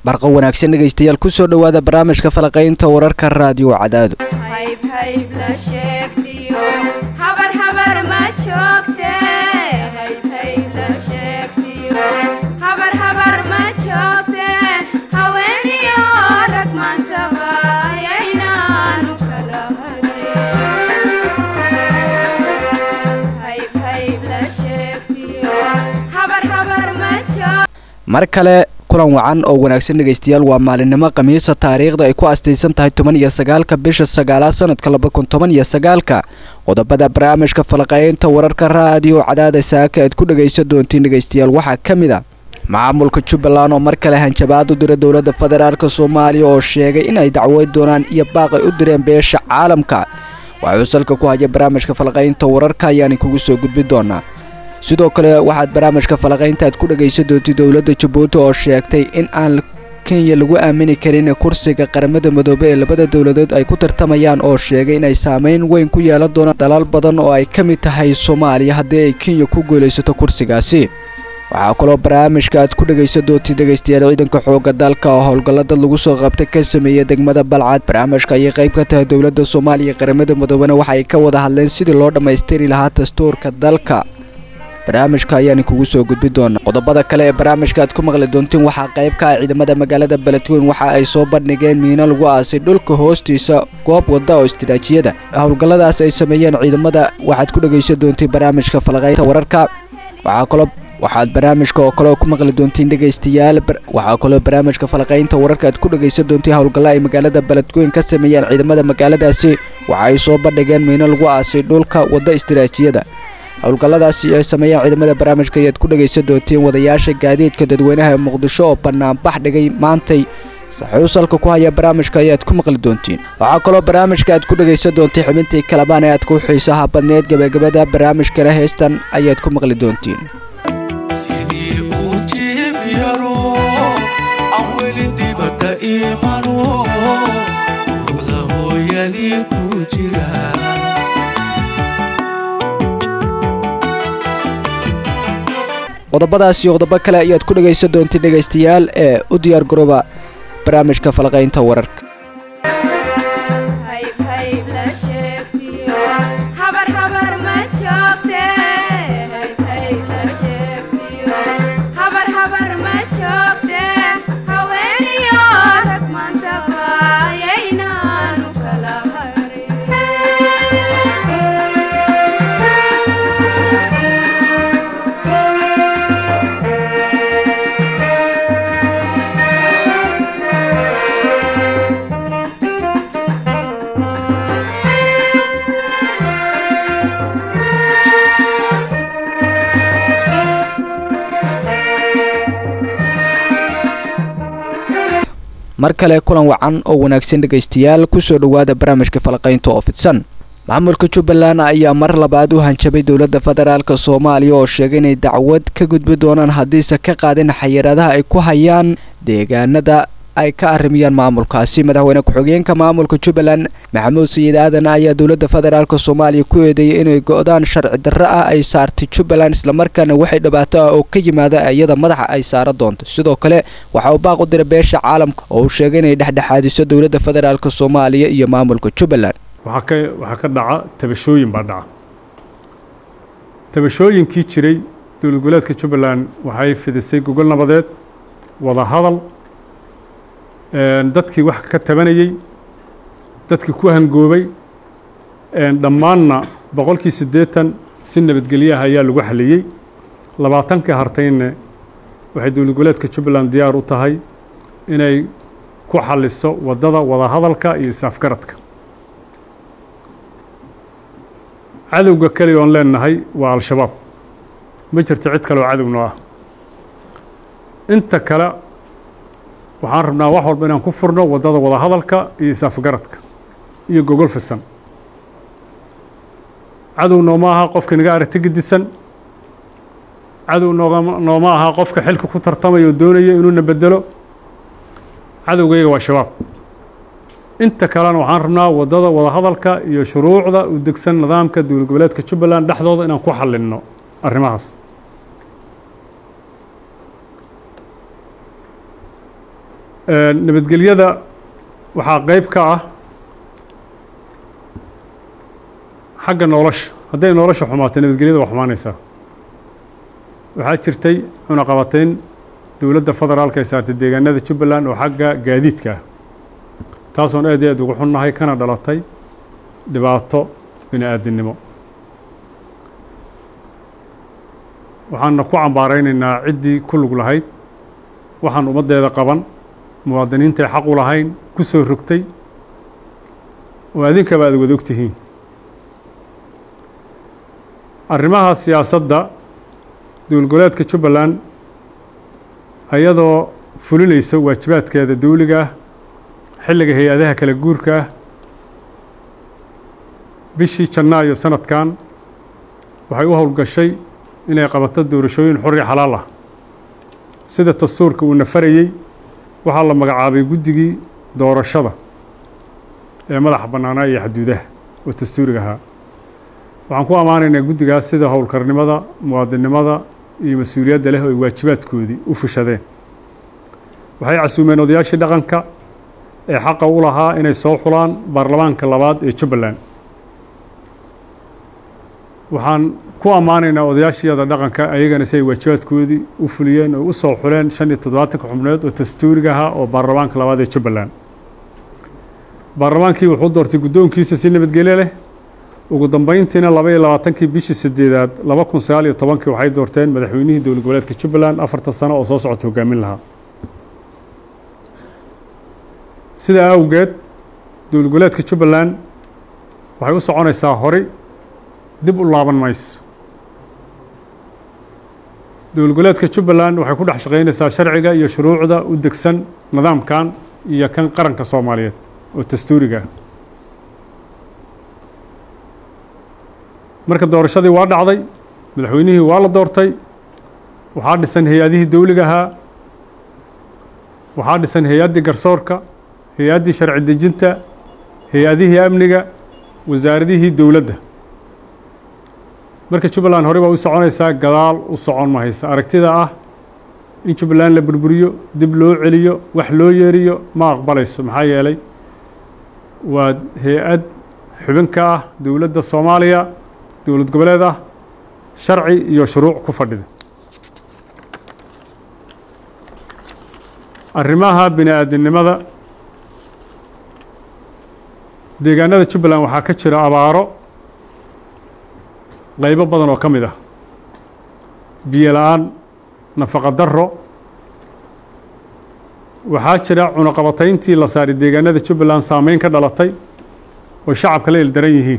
barqa wanaagsan dhegaystayaal kusoo dhowaada barnaamijka falaqaynta wararka raadiyo cadaado mar kale kulan wacan oo wanaagsan dhegaystayaal waa maalinimo khamiisa taariikhda ay ku astaysan tahay toban iyo sagaalka bisha sagaalaad sanadka laba kun toban iyo sagaalka qodobada barnaamijka falaqaynta wararka raadiyo cadaada saaka aad ku dhagaysan doontiin dhegaystayaal waxaa ka mid a maamulka jubbaland oo mar kale hanjabaad u dira dowladda federaalk soomaaliya oo sheegay in ay dacweyn doonaan iyo baaqay u direen beesha caalamka waxuu salka ku haya barnaamijka falaqaynta wararka ayaan kugu soo gudbi doonaa sidoo kale waxaad barnaamijka falaqaynta aad ku dhagaysan doontay dowladda jabuuti oo sheegtay in aan kenya lagu aamini karin kursiga qaramada midoobe ee labada dowladood ay ku tartamayaan oo sheegay inay saameyn weyn ku yeelan doonaan dalal badan oo ay ka mid tahay soomaaliya haddii ay kenya ku guulaysato kursigaasi waxaa kaloo barnaamijka aad ku dhagaysan doontay dhegaystayaal ciidanka xooga dalka oo howlgallada lagu soo qabtay ka sameeya degmada balcad barnaamijka ayay qayb ka tahay dowladda soomaaliya qaramada midoobena waxa ay ka wada hadleen sidii loo dhammaystiri lahaa dastuurka dalka barnaamijka ayaan kugu soo gudbi doona qodobada kale ee barnaamijka aad ku maqli doontiin waxaa qayb ka ah ciidamada magaalada beledweyn waxa ay soo bandhigeen miino lagu aasay dhulka hoostiisa goob wada oo istiraatiijiyada howlgalladaas ay sameeyeen ciidamada waxaad ku dhagaysan doontiin barnaamijka falaqaynta wararka waxaa kaloo waxaad barnaamijka oo kale ku maqli doontiin dhegaystayaal waxaa kaloo barnaamijka falaqaynta wararka aad ku dhagaysan doontiin howlgalla ay magaalada beledweyn ka sameeyeen ciidamada magaaladaasi waxa ay soo bandhigeen miino lagu aasay dhulka wada istiraatiijiyada howlgalladaasi ay sameeyeen ciidamada barnaamijka ayaad ku dhagaysan doontiin wadayaasha gaadiidka dadweynaha ee muqdisho oo banaanbax dhigay maantay saxuusalka ku haya barnaamijka ayaad ku maqli doontiin waxaa kaloo barnaamijka aad ku dhagaysan doontiin xubintii kalabaan ee aad ku xiisaha badneed gabagabada barnaamijkana heestan ayaad ku maqli doontiin qodobadaasi qodobo kale ayaad ku dhagaysan doontiin dhegaystayaal ee u diyaar garooba barnaamijka falaqaynta wararka mar kale kulan wacan oo wanaagsan dhegaystayaal kusoo dhowaada barnaamijka falaqaynta oo fidsan maamulka jubbaland ayaa mar labaad u hanjabay dowladda federaalk soomaaliya oo sheegay inay dacwad ka gudbi doonaan haddiise ka qaadin xayiraadaha ay ku hayaan deegaanada ay ka arrimayaan maamulkaasi madaxweyne ku-xigeenka maamulka jubbaland maxamuud sayid aadan ayaa dowladda federaalk soomaaliya ku eedeeyay inay go-daan sharci darro ah ay saartay jubbaland islamarkaana waxay dhibaato ah oo ka yimaada iyada madaxa ay saara doonto sidoo kale waxa uu baaq u diray beesha caalamka oo uu sheegay inay dhexdhexaadiso dowladda federaalk soomaaliya iyo maamulka jubbaland waxaa ka dhaca tabashooyin baa dhaca tabashooyinkii jiray dowlad goboleedka jubbaland waxay fidisay gogol nabadeed wada hadal dadkii wax ka tabanayey dadkii ku hangoobay dhammaanna boqolkii siddeetan si nabadgelyaha ayaa lagu xaliyey labaatankii hartayne waxay dowlad goboleedka jubbaland diyaar u tahay inay ku xaliso waddada wada hadalka iyo is-afgaradka cadowga keliya oon leenahay waa al-shabaab ma jirto cid kale oo cadowno ah inta kale waxaan rabnaa wax walba inaan ku furno waddada wada hadalka iyo is-afgaradka iyo gogol fisan cadow nooma aha qofka naga aragti gedisan cadow nooma aha qofka xilka ku tartamaya oo doonaya inuuna bedelo cadowgayga waa shabaab inta kalena waxaan rabnaa waddada wada hadalka iyo shuruucda u degsan nidaamka dowlad goboleedka jubbaland dhexdooda inaan ku xalinno arrimahaas nabadgelyada waxaa qeyb ka ah xagga nolosha hadday nolosha xumaato nabadgelyada waa xumaanaysaa waxaa jirtay cunaqabateyn dowladda federaalka ay saartay deegaanada jubbaland oo xagga gaadiidka ah taasoon aad iyo aad ugu xunnahay kana dhalatay dhibaato bini aadinimo waxaana ku cambaaraynaynaa ciddii ku lug lahayd waxaan ummaddeeda qaban muwaadiniintay xaq u lahayn ku soo rogtay oo adinkaba aad wada og tihiin arrimaha siyaasadda dowlgoleedka jubbaland ayadoo fulinaysa waajibaadkeeda dawliga ah xilliga hay-adaha kala guurka ah bishii janaayo sanadkan waxay u howlgashay inay qabato doorashooyin xor iyo xalaal ah sida dastuurka uu nafarayey waxaa la magacaabay guddigii doorashada ee madaxa bannaanaa iyo xaduudaha oo dastuuriga ahaa waxaan ku ammaanaynaa guddigaas sida howlkarnimada muwaadinnimada iyo mas-uuliyadda leh oo ay waajibaadkoodii u fushadeen waxay casuumeen odayaashii dhaqanka ee xaqa u lahaa inay soo xulaan baarlamaanka labaad ee jubbaland waxaan ku ammaanaynaa odayaashiyada dhaqanka ayagana si ay waajibaadkoodii u fuliyeen oo u soo xuleen shan iyo toddobaatanka xubnood oo dastuuriga ahaa oo baarlamaanka labaad ee jubbaland baarlamaankii wuxuu doortay guddoonkiisa si nabadgelyo leh ugu dambeyntiina laba iyo labaatankii bishii sideedaad laba kun sagaal iyo tobankii waxay doorteen madaxweynihii dowlad goboleedka jubbaland afartan sano oo soo socota hogaamin lahaa sidaa awgeed dowlad goboleedka jubbaland waxay u soconaysaa horay dib u laaban mayso dowlad goboleedka jubbaland waxay ku dhex shaqaynaysaa sharciga iyo shuruucda u degsan nidaamkan iyo kan qaranka soomaaliyeed oo dastuuriga ah marka doorashadii waa dhacday madaxweynihii waa la doortay waxaa dhisan hay-adihii dawliga ahaa waxaa dhisan hay-addii garsoorka hay-addii sharci dejinta hay-adihii amniga wasaaradihii dowladda marka jubbaland horey baa u soconaysaa gadaal u socon mahaysa aragtida ah in jubbaland la burburiyo dib loo celiyo wax loo yeeriyo ma aqbalayso maxaa yeelay waa hay-ad xubin ka ah dowladda soomaaliya dowlad goboleed ah sharci iyo shuruuc ku fadhida arrimaha bini aadinimada deegaanada jubbaland waxaa ka jira abaaro qaybo badan oo ka mid ah biyo la-aan nafaqa darro waxaa jira cunaqabatayntii la saaray deegaanada jubbaland saameyn ka dhalatay oo shacabka la ildaran yihiin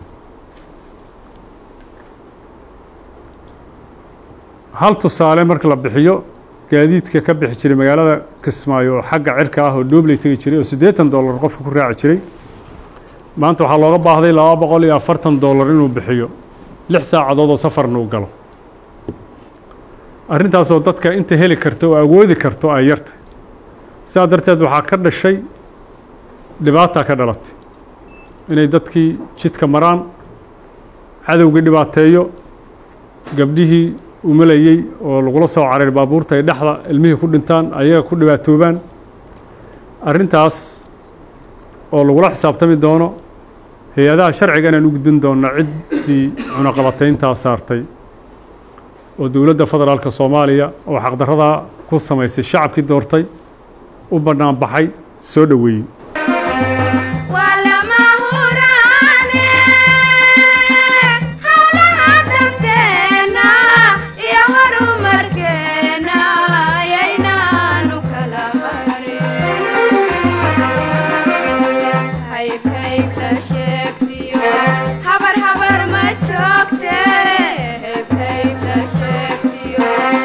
hal tusaale marka la bixiyo gaadiidka ka bixi jiray magaalada kismaayo oo xagga cirka ah oo dhoobley tegi jiray oo siddeetan dollar qofka ku raaci jiray maanta waxaa looga baahday laba boqol iyo afartan dollar inuu bixiyo lix saacadood oo safarna uu galo arrintaasoo dadka inta heli karta oo awoodi karto ay yartay sidaa darteed waxaa ka dhashay dhibaataa ka dhalatay inay dadkii jidka maraan cadowgii dhibaateeyo gabdhihii umalayey oo lagula soo career baabuurta ay dhexda ilmihii ku dhintaan ayaga ku dhibaatoobaan arrintaas oo lagula xisaabtami doono hay-adaha sharciga inaan u gudbin doonna ciddii cunaqabatayntaa saartay oo dowladda federaalka soomaaliya oo xaqdarradaa ku samaysay shacabkii doortay u bannaan baxay soo dhoweeyey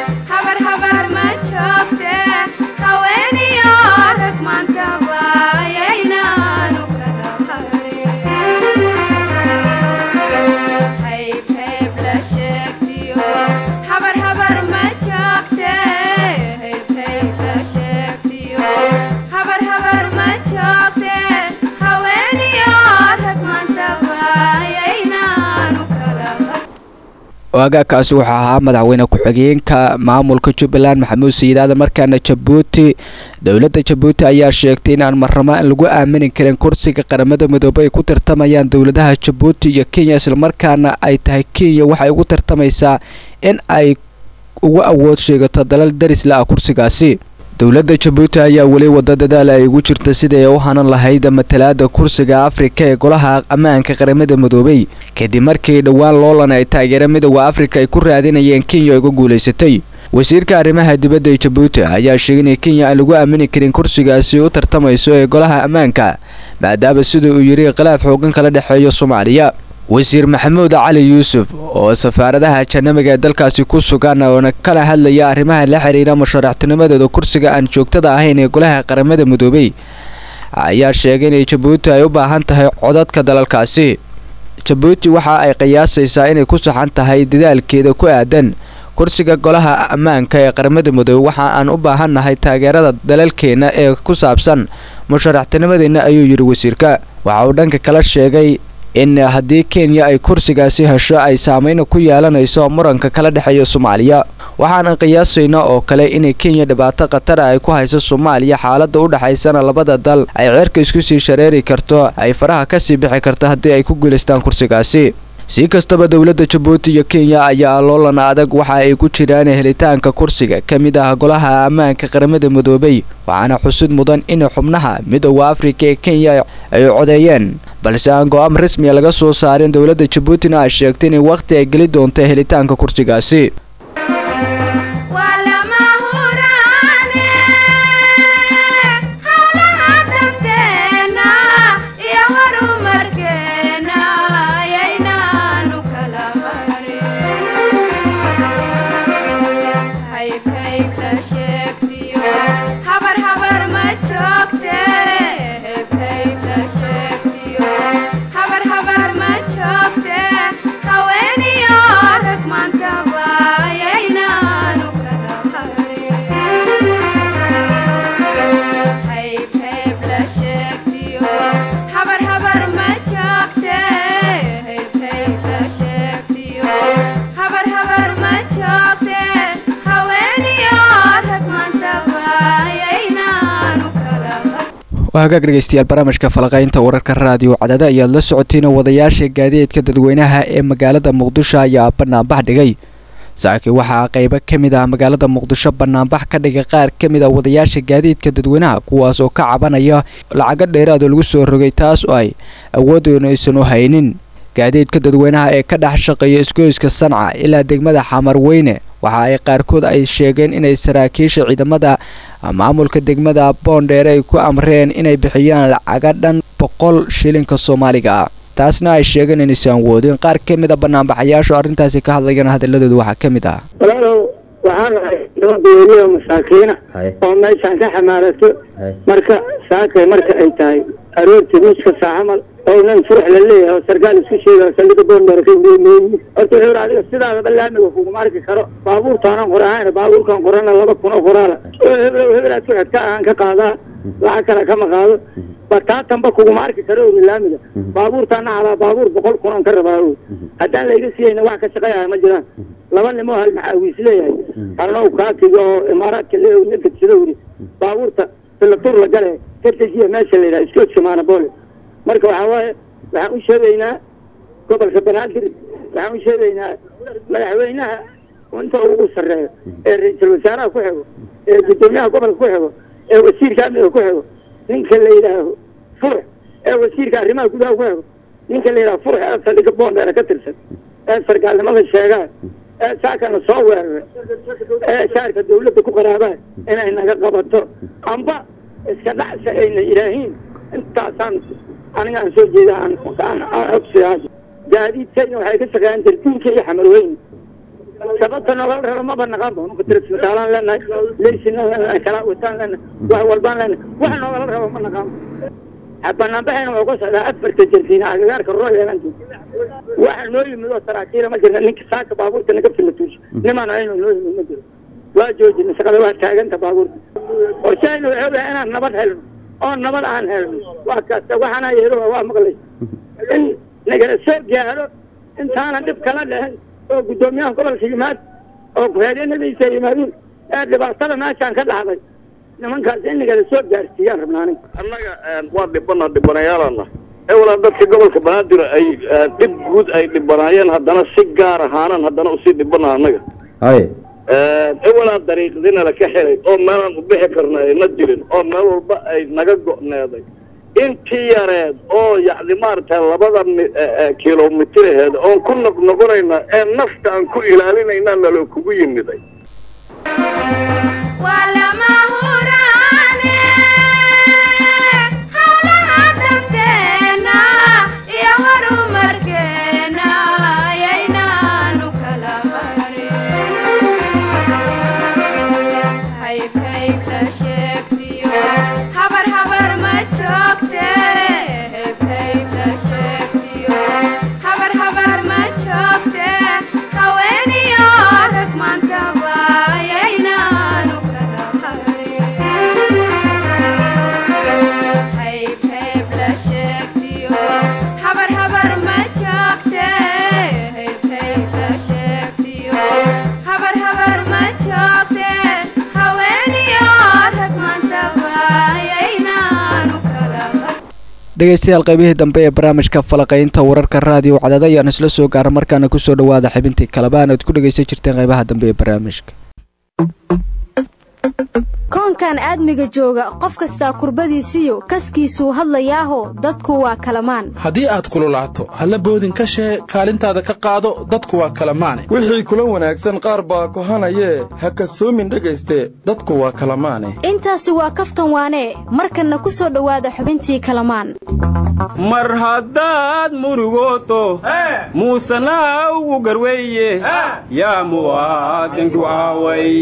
habar habar ma joogte haweeniyo rag maanta baa waagaakaasi wuxuu ahaa madaxweyne ku-xigeenka maamulka jubbaland maxamuud sayidaada markaana jabuuti dowladda jabuuti ayaa sheegtay inaan marnamo aan lagu aamini karin kursiga qaramada midoobey ay ku tartamayaan dowladaha jabuuti iyo kenya islamarkaana ay tahay kenya waxay ugu tartamaysaa in ay ugu awood sheegato dalal darisla ah kursigaasi dowladda jabuuti ayaa weli wada dadaal ay ugu jirta sidii ay u hanan lahayd matalaada kursiga afrika ee golaha ammaanka qaramada midoobey kadib markii dhowaan loolan ay taageera midooda afrika ay ku raadinayeen kenya uga guulaysatay wasiirka arrimaha dibadda ee jabuuti ayaa sheegay in kenya aan lagu aamini karin kursigaasi u tartamayso ee golaha ammaanka maadaama sida uu yidhi khilaaf xoogan kala dhexeeyo soomaaliya wasiir maxamuud cali yuusuf oo safaaradaha janamiga ee dalkaasi ku sugan oona kala hadlaya arrimaha la xiriira musharaxtinimadooda kursiga aan joogtada ahayn ee golaha qaramada midoobey ayaa sheegay inay jabuuti ay u baahan tahay codadka dalalkaasi jabuuti waxa ay qiyaasaysaa inay ku saxan tahay dadaalkeeda ku aadan kursiga golaha ammaanka ee qaramada midoobey waxa aan u baahannahay taageerada dalalkeena ee ku saabsan musharaxtinimadeenna ayuu yidhi wasiirka waxa uu dhanka kala sheegay in haddii kenya ay kursigaasi hesho ay saameyna ku yeelanayso muranka kala dhexeeya soomaaliya waxaana qiyaasayna oo kale inay kenya dhibaato khatara ay ku hayso soomaaliya xaaladda u dhexaysana labada dal ay ceerka isku sii shareeri karto ay faraha kasii bixi karto haddii ay ku guulaystaan kursigaasi si kastaba dowladda jabuuti iyo kenya ayaa loolan adag waxa ay ku jiraan helitaanka kursiga ka mid ah golaha ammaanka qaramada midoobey waxaana xusid mudan in xubnaha midooda afrika ee kenya ay codeeyeen balse aan go-aan rasmiya laga soo saarin dowladda jabuutina ay sheegtay inay wakhti ay geli doonto helitaanka kursigaasi waa hagaag dhegeystayaal barnaamijka falaqaynta wararka raadiyo cadada ayaad la socotiin wadayaasha gaadiidka dadweynaha ee magaalada muqdisho ayaa banaanbax dhigay saaki waxaa qeybo ka mid ah magaalada muqdisho banaanbax ka dhigay qaar ka mid ah wadayaasha gaadiidka dadweynaha kuwaas oo ka cabanaya lacago dheeraad oo lagu soo rogay taas oo ay awoodoona aysan u haynin gaadiidka dadweynaha ee ka dhex shaqeeya isgoyska sanca ilaa degmada xamarweyne waxa ay qaarkood ay sheegeen inay saraakiisha ciidamada maamulka degmada boondheere ay ku amreen inay bixiyaan lacaga dhan boqol shilinka soomaaliga ah taasna ay sheegeen inaysan woodin qaar ka mid a banaanbaxayaashu arrintaasi ka hadlayaan hadaladooda waxaa ka mid ah walaalow waxaan ahay laba beeliyo masaakiina oo meeshaan ka xamaalato marka saakay marka ay tahay aroortii miiska saacamal oo nin furux la leeyahay oo sarkaal isku sheega saldhiga boondheere ka imeemeeyi horta wuxuu adiga sidaadaba laamiga kuguma arki karo baabuurtaanan qorahayn baabuurkan qorana laba kun oo qoraala oo heblow hebelaad ku xigta aan ka qaadaa lacag kale kama qaado bataatanba kuguma arki karo ogi laamiga baabuurtaana calaa baabuur boqol kun aan ka rabaa o haddaan layga siiyeyna wax ka shaqeeyaha ma jiraan laba nimoo hal maxaawiis leeyahay halnow kaakiga oo imaaraadka le ninka sidowri baabuurta filatur la gale kartajiya meesha la yidhaha iskoodka maanaboole marka waxaa waaye waxaan u sheegaynaa gobolka banaadir waxaan u sheegaynaa madaxweynaha inta ugu sarreeyo ee ra-iisul wasaaraha ku xigo ee guddoomiyaha gobolka ku xigo ee wasiirka amniga ku xigo ninka la yidhaaho furx ee wasiirka arrimaha gudaha ku xigo ninka la yidhaho furx ee saldhiga boondheere ka tirsan ee sargaalnimada sheegaa ee saakana soo weeraray ee shaarka dawladda ku qaraabaa inay naga qabato amba iska dhacsa ayna yidhaahiin intaasaan aniga aan soo jeeda aan ogsiyaa gaadiidkayna waxay ka shaqeeyaan darduunka iyo xamarweyne sababta nogala raro maba naqaan ba nuka tirismataalaan leenahay leysinaan leenahay kalaawataan leenahay wax walbaan leenahay wax noogala rabo ma naqaan banaanbaxayna wuxuu ka socdaa afarta jardiina agagaarka royal waxa noo yimid oo saraakiila ma jirna ninka saaka baabuurta naga filatuusha nimaan aynu noo yimid ma jiro waa joojina shaqada waa taaganta baabuurta qorshahayna waxay ogahay inaan nabad helno oo nabad aan helno waa kasta waxaana yeelo waa maqlay in nagala soo gaaro intaanan dhib kala dhehen oo guddoomiyaha gobolka yimaad oo ku-xigeenadiisa yimaadiin ee dhibaatada meeshaan ka dhacday nimankaas inagala soo gaarsiiyaan rabnaa aniga annaga waa dhibana dhibanayaalana ewalaa dadka gobolka banaadir ay dhib guud ay dhibanaayeen haddana si gaar ahaanan haddana usii dhibana annaga haye ewalaa dariiqdina laka xelay oo meelaan u bixi karna ayna jirin oo meel walba ay naga go'needay intii yareed oo yacni maaragtay labada kilomitir aheed oon ku noqnoqonayna ee nafta aan ku ilaalinayna naloo kugu yimiday dhegeystayaal qaybihii dambe ee barnaamijka falaqaynta wararka raadiyo cadada ayaan isla soo gaara markaana kusoo dhawaada xibintii kalebaan aad ku dhegeysan jirteen qaybaha dambe ee barnaamijka koonkan aadmiga jooga qof kastaa kurbadiisiyo kaskiisuu hadlayaaho dadku waa kalamaan haddii aad kululaato halla boodin ka shee kaalintaada ka qaado dadku waa kalamaane wixii kula wanaagsan qaar baa kohanayee ha kasoomin dhegayste dadku waa kalamaane intaasi waa kaftan waanee markanna ku soo dhowaada xubintii kalamaan mar haddaad murugooto muusanaa ugu garweeye yaa muwaadinku aaway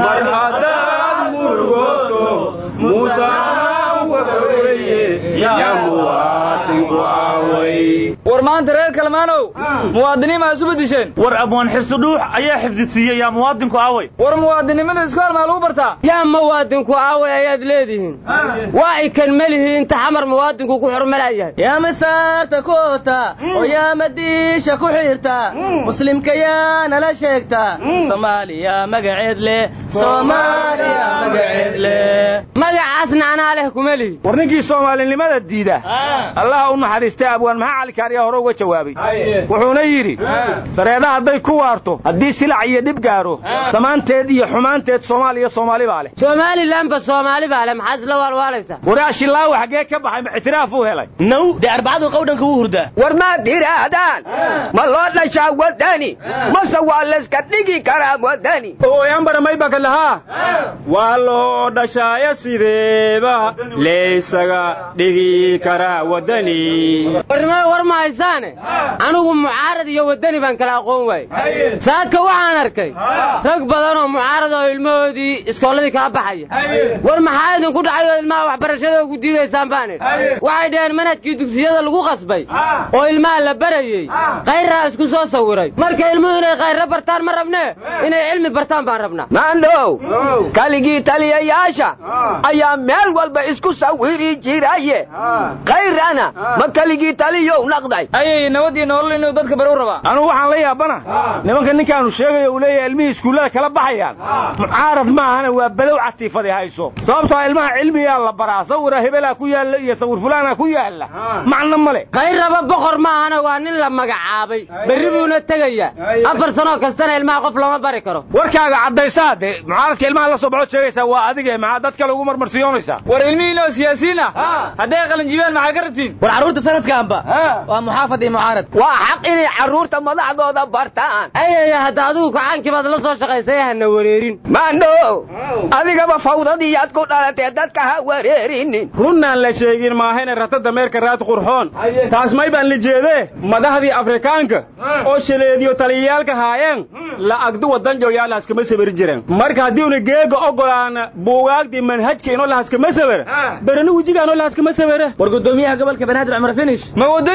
war maanta reer kalmaanow muwaadiniin maa isu bedisheen war abwaan xisudhuux ayaa xifdisiiyey yaa muwaadinku aaway war muwaadinnimada iskool maa lagu bartaa yaa muwaadinku aaway ayaad leedihiin waa ay kan melihi inta xamar muwaadinku ku xurmalayahay yaa masaarta ku oota oo yaa madiisha ku xiirta muslimka yaa nala sheegta soomaaliya magaceed leh soomaaliya magaceed leh magacaasna anaa leh kuma lihi war ninkii soomaalinimada diida allaha u naxariistay abwaan maxaa calikaariya hore uga jawaabay wuxuuna yidhi sareeda hadday ku waarto haddii silac iyo dhib gaaro samaanteed iyo xumaanteed soomaaliya soomaali baa leh somalilanba soomaali baa leh maxaad isla waalwaalaysaa waraa shilaawa xaggee ka baxay ma ictiraaf uu helay naw dee arbacadu qawdhanka wuu hurdaa war maad tidhaahdaan ma loo dhashaa wadani mase waa layska dhigi karaa wadani ooyambara maybaka lahaa waa loo dhashaaya sideeba laysaga dhigi karaa wadani warnimada war ma haysaane anigu mucaarad iyo wadani baan kala aqoon waayey saaka waxaan arkay rag badan oo mucaarad oo ilmahoodii iskoolladii kala baxaya war maxaa idinku dhacay oo ilmaha waxbarashada ugu diidaysaan baan idhi waxay dhaheen manhajkii dugsiyada lagu qasbay oo ilmaha la barayey kayraa isku soo sawiray marka ilmuhu inay kayra bartaan ma rabnee inay cilmi bartaan baan rabnaa maandhow kaligii taliyayaasha ayaa meel walba isku sawiri jiraye kayrana ma kaligii taliyow naqday ayay nabad iyo nolol inuu dadka bari u rabaa anugu waxaan la yaabana nimanka ninkaanu sheegayo uu leeyahay ilmihii iskuullada kala baxayaan mucaarad maahana waa badow catiifadi hayso sababtoo ilmaha cilmigaa la baraa sawira hebelaa ku yaalla iyo sawir fulaana ku yaalla macno male kayraba boqor maahana waa nin la magacaabay berri buuna tegaya afar sanoo kastana ilmaha qof lama bari karo warkaaga caddaysaa dee mucaaradka ilmaha la soo baxo sheegaysaa waa adige maxaa dadka lagu marmarsiyoonaysaa war ilmihiin oo siyaasiyiin ah hadday qalinjibiyaan maxaa ka rabtiin war carruurta sanadkaanba waa muxaafad iyo mucaarad waa xaq inay carruurta madaxdooda bartaan ayaya hadda adigu kacaankii baad la soo shaqaysay hana wareerin maandho adigaba fawdadiiyaad ku dhalatee dadka ha wareerinin runnaan la sheegin maahayna rata dameerka raad qurxoon taas may baan la jeedee madaxdii afrikaanka oo shaleediyo taliyayaalka haayeen la agdu wadan joyaalhaskama sabari jireen marka haddii una geega ogolaana buugaagdii manhajka inoo lahaskama sabara berana wejigaanoo lahaskama sabara war gudoomiyaha gobolka banaadir cumar finish ma waddooyinkuu furay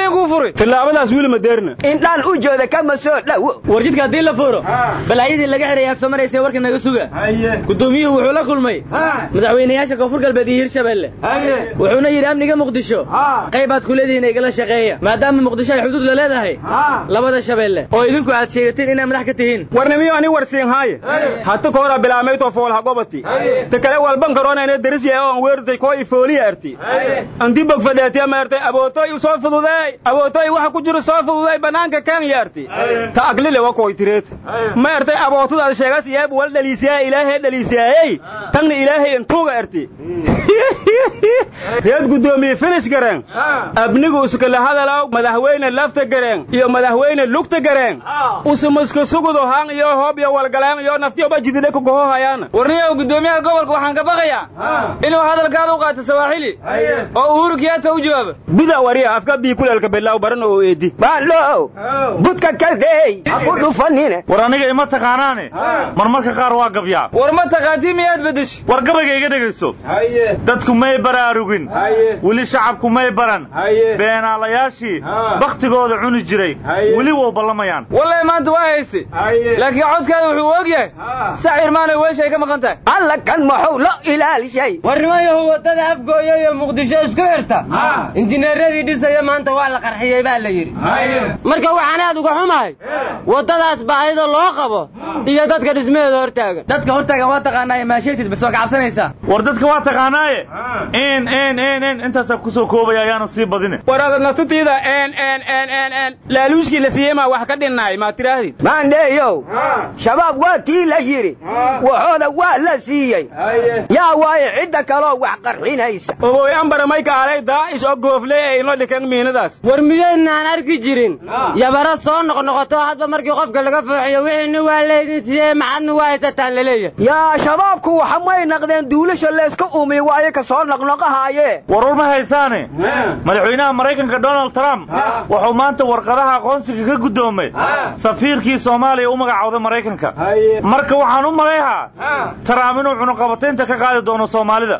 furi tillaabadaas wili madeerna indhaan u jooda kama soo dhowo war jidka haddii la furo balaayadii laga xirayaa soo maraysa warka naga suga gudoomiyuhu wuxuu la kulmay madaxweynayaasha koonfur galbeed iyo hirshabelle wuxuuna yidhi amniga muqdisho qaybaad ku leedihiin igala shaqeeya maadaama muqdisho ay xuduud la leedahay labada shabeelle oo idinku aad sheegateen inaad madax ka tihiin warnimiyo ani warsiin haaye hata koora bilaameyto fool hagobati ta kale walban karoonayna daris yahay oo aan weertay koo ifooliya arti anti bog fadheetiya maartay abootoy u soo fududeey abootoy waxa ku jira soo fududeey banaanka kan yaarti ta aglile wa koy tireet maartay abootada sheegas yeeb wal dhaliisiyaa ilaahay dhaliisiyaayey tanna ilaahay intuuga arti reed gudoomiye finish gareen abnigu iskala hadalaw madaxweyne lafta gareen iyo madaxweyne lugta gareen usumaska sugudo haan iyo hoob iyo walgaleen iyo naftiyoba jidile ku gohohayaan warniyow gudoomiyaha gobolka waxaan ka baqayaa inuu hadalkaada u qaato sawaaxili oo uhuru kiyaata u jawaabo buda wariya afka bii kuleelka belaaw baran oo eedi baalo budka kaldeey ha ku dhufanine war aniga ima taqaanaane marmarka qaar waa gabyaa war ma taqaatii miyaad bedeshi war gabayga iga dhegayso dadku may baraarugin weli shacabku may baran beenaalayaashii bakhtigooda cuni jiray weli wow ballamayaan wallahi maanta waa hayste laakiin codkaada wuxuu og yahay sac irmaanay weeshay ka maqan tahay alla kan maxuu lo ilaalishay warnimayahu waddada afgooya iyo muqdisho isku xirta injineeradii dhisaya maanta waa la qarxiyey baa la yidhi marka waxaan aad uga xumahay waddadaas baahida loo qabo iyo dadka dhismaheeda hortaagan dadka hortaagan waa taqaanaa maasheetid bas waa ka cabsanaysaa war dadka waa taqaanaaye n n n n intaasaa kusoo koobaya ayaana sii badine war adanatutiida n n n n n laaluushkii la siiyey maa wax ka dhinnaay maa tiraahdi maandheeyow shabaab waa tii la yidhi waxooda waa la siiyey yaa waaye cidda kaloo wax qarxinaysa ogoy ambara may kaalay daa'ish oo goofley ay inoo dhikan miinadaas war miyaydnaan arki jirin yabaro soo noqnoqoto hadba markii qofka laga fooxiyo wixiina waa leydin siiyey maxadna waa haysataan laleeyahay yaa shabaabku waxa may naqdeen duulasha layska uumiy waaye ka soo noqnoqahaaye warwar ma haysaane madaxweynaha maraykanka donald trump wuxuu maanta warqadaha aqoonsiga ka guddoomay safiirkii soomaaliya u magacowday maraykanka marka waxaan u malayhaa trump inuu cunuqabataynta ka qaadi doono soomaalida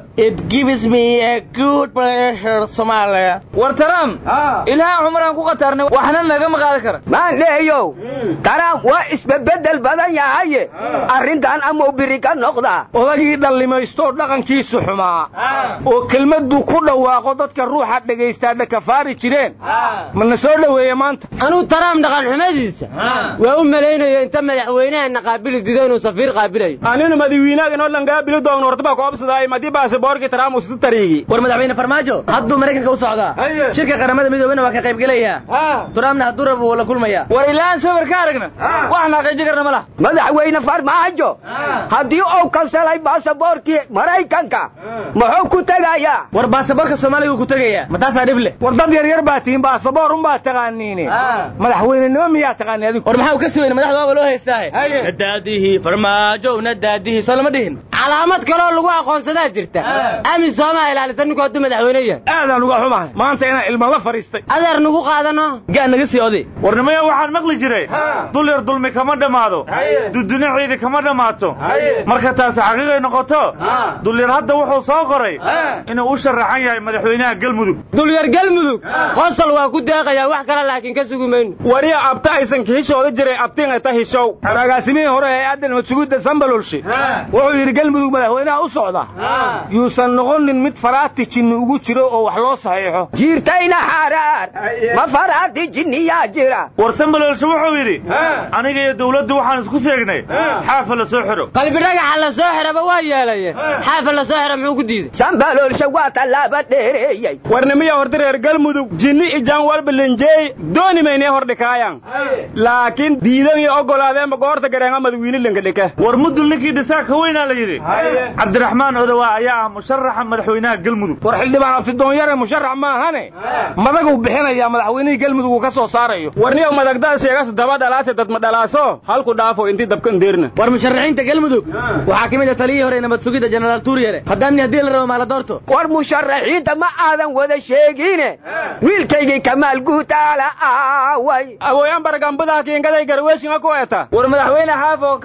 war trump ilaaha cumaraan ku qatarnay waxna nagama qaadi kara maandheeyow trump waa isbebedel badan yahaye arrintan amau biri ka noqdaa odagii dhallimaystoo dhaqankiisu xumaa oo kelmadduu ku dhawaaqo dadka ruuxa dhagaystaa dhakafaari jireen mana soo dhoweeye maanta anuu trump dhaqan xumadiisa waa u malaynayo inta madaxweynahana qaabili dido inuu safiir qaabilayo aninu madawiinaaga inoo dhangaabili doogno hortaba koobsadaay madii baasaboorkii trump usitu tariigi war madaxweyne farmaajo hadduu maraykanka u socdaa shirka qaramada midoobena waa ka qaybgelayaa trumpna hadduu rabo wuu la kulmayaa war ilaan sawir ka aragna wax naaqiiji karna ma laha madaxweyne farmaajo haddii uu kansalay baasaboorkii maraykanka muxuu ku tegayaa war baasaboorka soomaaliga uu ku tegayaa ma taasaa dhib leh war dad yaryar baa tihiin baasaboor unbaa taqaaniine madaxweynenimo miyaa taqaani adigu war maxaa u ka siweyne madaxda waaba loo haystaahe nadaadihii farmaajo nadaadihii soo lama dhihin calaamad kaloo lagu aqoonsadaa jirta amisomaa ilaalisa ninku hadduu madaxweyne yahay aadaan uga xumahay maanta inaan ilma la fadhiistay adeer nagu qaadano gaa naga sii oday warnimaya waxaan maqli jiray dul yar dulmi kama dhammaado duduna ciidi kama dhammaato marka taasi xaqiiqay noqoto dulyar hadda wuxuu soo qoray inuu u sharaxan yahay madaxweynaha galmudug dulyar galmudug qosol waa ku deeqayaa wax kale laakiin ka sugi mayno wariya abta aysan kahishooda jiray abtiin ay ta hishow agaasimihii hore ee aadan madsugidda sambalolshe wuxuu yidhi galmudug madaxweynaha u socda yuusan noqonin mid faraati jinni ugu jiro oo wax loo saxiixo jiirtayna xaaraar ma faraati jinniyaa jira war sambalolshe wuxuu yidhi aniga iyo dawladdu waxaan isku seegnay xaafa la soo xidho qalbi dhagaxa la soo xiraba waa yeelaye xaafa la soo xira muxuu ku diiday sambalolshe waa tallaaba dheereeyey warnimiya horta reer galmudug jinni ijaan walba lenjeey dooni maynee hordhikaayan laakiin diidan iyo oggolaadeenba goorta gareenga madawiine lengadhika war mudul ninkii dhisaa ka weynaa la yidhi cabdiraxmaan odowaa ayaa ah musharaxa madaxweynaha galmudug war xildhibaan abtidoonyare musharax maahane madaguu bixinayaa madaxweynihii galmudug uu ka soo saarayo warniyow madagdaad sheegas daba dhalaase dadma dhalaaso halku dhaafo intii dabkan deerna war musharaxiinta galmudug waxaa ka mid a taliyii hore nabad sugidda jenaraal tuuryare haddaan haddii la rabo maala doorto war musharaxiinta ma aadan wada sheegine wiilkaygii kamaal guutaala aaway awooyan baragambadaha kiingaday garweeshinga ku eta war madaxweyne xaaf oo ka hadlaya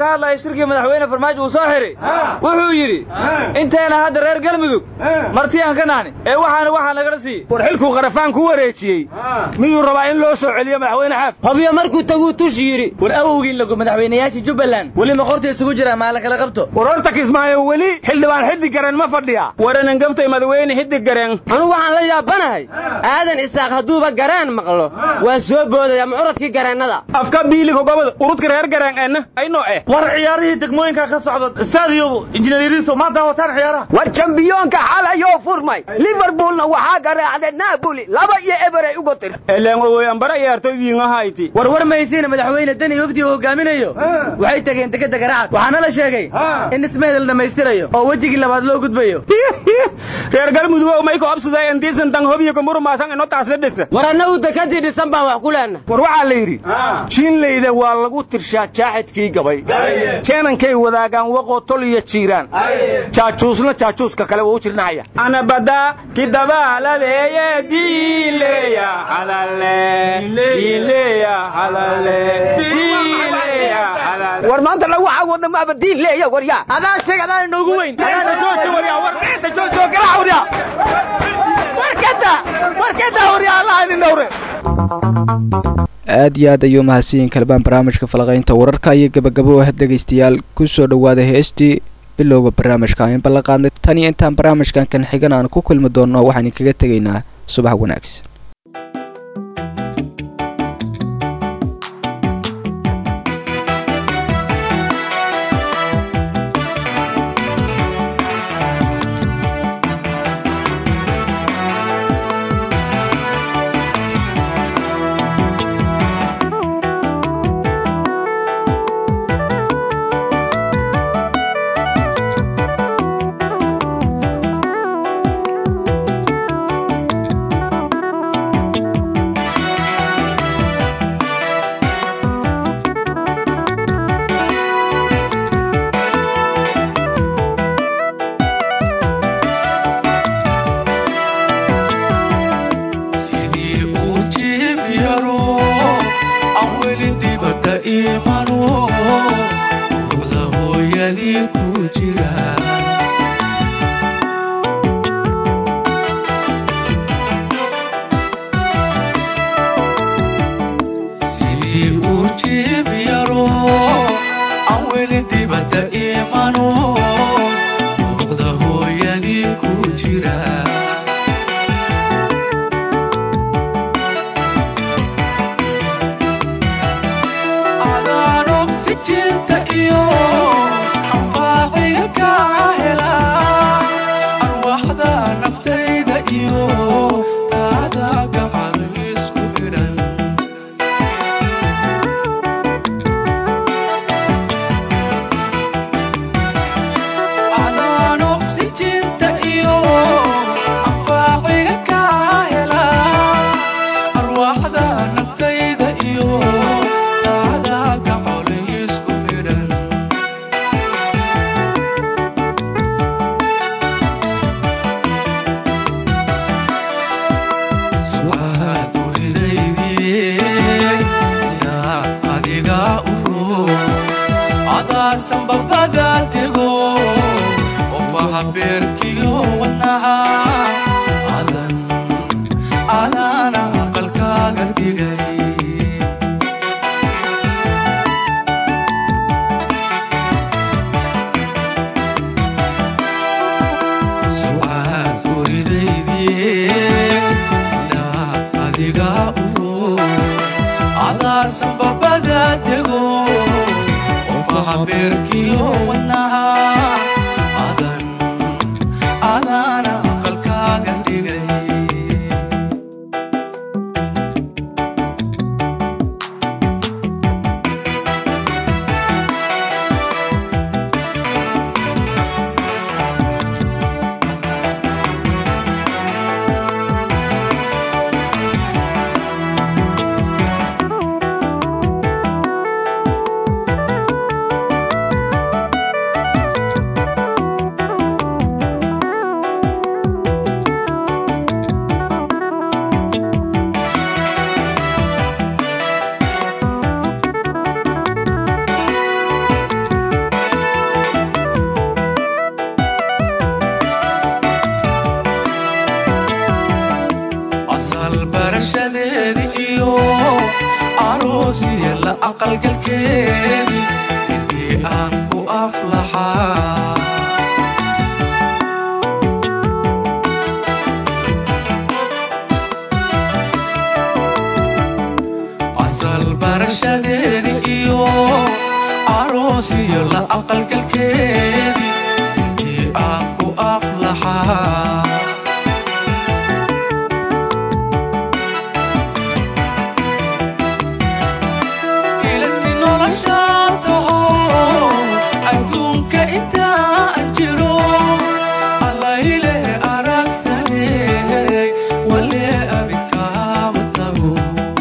shirkii madaxweyne farmaajo uu soo xiray wuxuu yidhi intayna hadda reer galmudug marti aan ka nahni ee waxaana waxaa nagala siiyey war xilkuu qarafaan ku wareejiyey miyuu rabaa in loo soo celiyo madaxweyne xaaf hobyo markuu taguu tush yidhi war awowgii lagu madaxweynayaashii jubbaland weli ma qorta isugu jira maa la kala qabto war horta kismaayo weli xildhibaan xidig gareen ma fadhiya waranan gaftay madaxweyne xidig gareen anugu waxaan la yaabanahay aadan isaaq hadduuba garaan maqlo waa soo boodaya mucuradkii gareennada afka biiliga gobada urudka reer gareen eenna aynoo eh war ciyaarihii degmooyinka ka socda stadio injineeriso maanta wataan ciyaaraha war jambiyoonka xalayoo furmay liverpoolna waxaa garaacday naaboli laba iyo eberay uga tir eleen owoyanbara ciyaartoy wiingahayti war war maysiina madaxweyne deni wafdi uu hogaaminayo waxay tageen dekeda garacad waxaana la sheegay in dhismeeda la dhammaystirayo oo wejigii labaad loo gudbayo reer galmudug may ku absadeen diisan tan hobiyo kumuru maasan ino taas la dhisa war annagu dekadii dhisan baan wax ku leenna war waxaa la yidhi jiinleyda waa lagu tirshaa jaaxidkii gabay jeenankay wadaagaan waqoo tol iyo jiiraan jaajuusna jaajuuska kale waa u jirnahaya anabada kidabaaladeeye diileya hadale diileya hadale diileya hadale war maanta lagu cawada maaba diin leeya waryaa adaa sheeg adaa inoogu weyn adaana jooji waryaa war inta jooji oo galaa waryaa warkada warkada waryaa allah idin dhowre aad iyo aad ayuu mahadsanyiin kalbaan barnaamijka falaqaynta wararka iyo gabagabo ah dhegaystayaal ku soo dhowaada heestii bilowga barnaamijka aan ballan qaadnay tan iyo intaan barnaamijkan kan xigan aan ku kulmi doonno waxaan kaga tegaynaa subax wanaagsan aqalgalkeedii intii aan ku aflaxaa asal barashadeedii iyo aroos iyo la aqalgalkeedii intii aan ku aflaxaa ilaskii noloshaan taho adduunka intaan jiro allaileh aragsaney wale abidkaama tago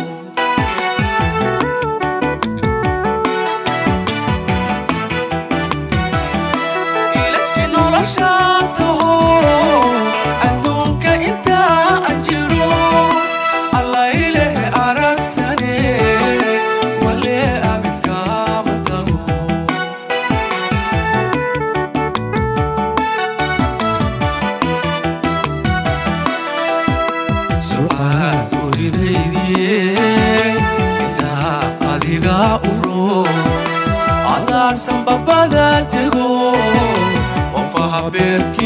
ilaskii noloshaan taho adduunka intaan jiro allaileh aragsaney wale abidkaama tago sucaad uridaydiye ilaa adiga u roo adaasan babada dego qofaha beerki